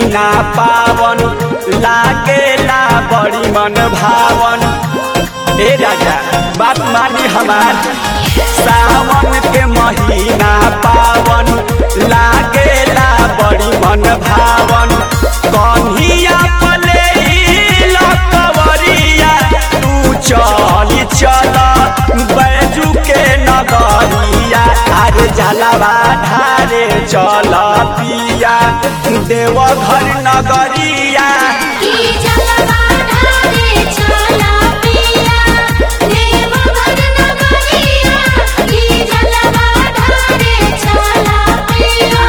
महीना पावन लागेला बड़ी मन भावन ए राजा बात मानी हमार सावन के महीना पावन लागेला बड़ी मन भावन कन्हिया पले लकवरिया तू चली चल बैजू के नगरिया अरे जलवा ढारे चल पिया देवघर नगरिया की जलवा ढारे चला पिया देवघर नगरिया की जलवा ढारे चला पिया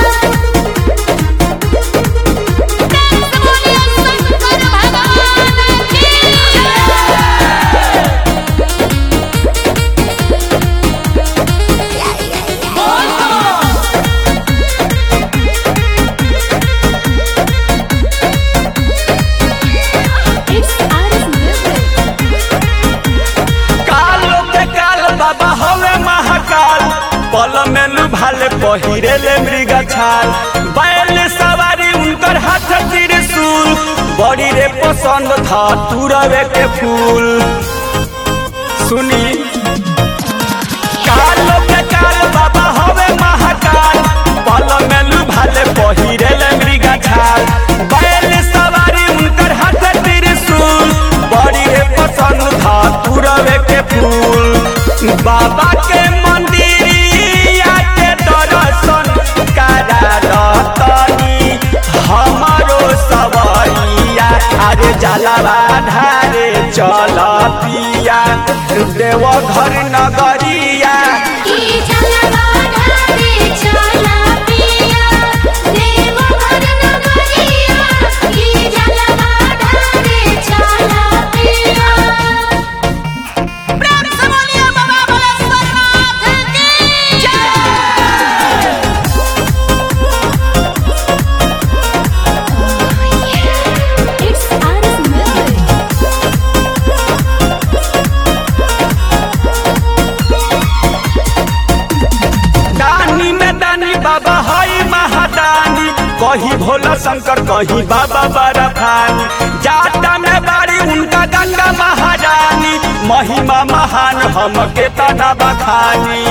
कैसे बोलिए शंकर भगवान की It's Aris Music. कालो के काल बाबा हवे महाकाल पल में लुभाले पहिरे ले मृग छाल बैल सवारी उनकर हाथ त्रिशूल बड़ी रे पसंद था तुरवे के फूल सुनी कालो के काल बाबा हवे महाकाल पल में लुभाले पहिरे ले मृग छाल बैल सवारी उनकर हाथ त्रिशूल बड़ी रे पसंद था तुरवे के फूल बाबा के मंदिरिया के दर्शन करा रतनी हमारो सवरिया अरे जलवा ढारे चल पिया देवघर नगरिया की जलवा ढारे चला पिया देवघर नगरिया की जलवा ढारे चला पिया प्रेम से बोलिए बाबा बलेश्वरनाथ की जय It's Aris Music. दानी में दानी बाबा हई महादानी कही भोला शंकर कही बाबा बरफानी जाटा में बाड़ी उनका गंगा महारानी महिमा महान हम के तना बखानी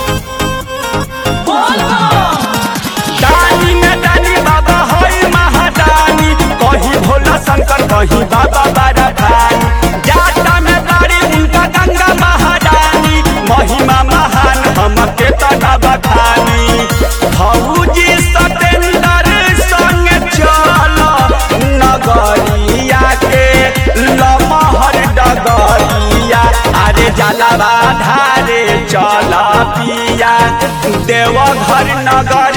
दानी में दानी बाबा हई महादानी कही भोला शंकर कही बाबा बरफानी जाटा में बाड़ी उनका गंगा महारानी महिमा महान हम के तना बखानी भौजी सतेंद्र संग चल नगरिया के लमहर डगरिया अरे जलवा धारे चल पिया देवघर नगर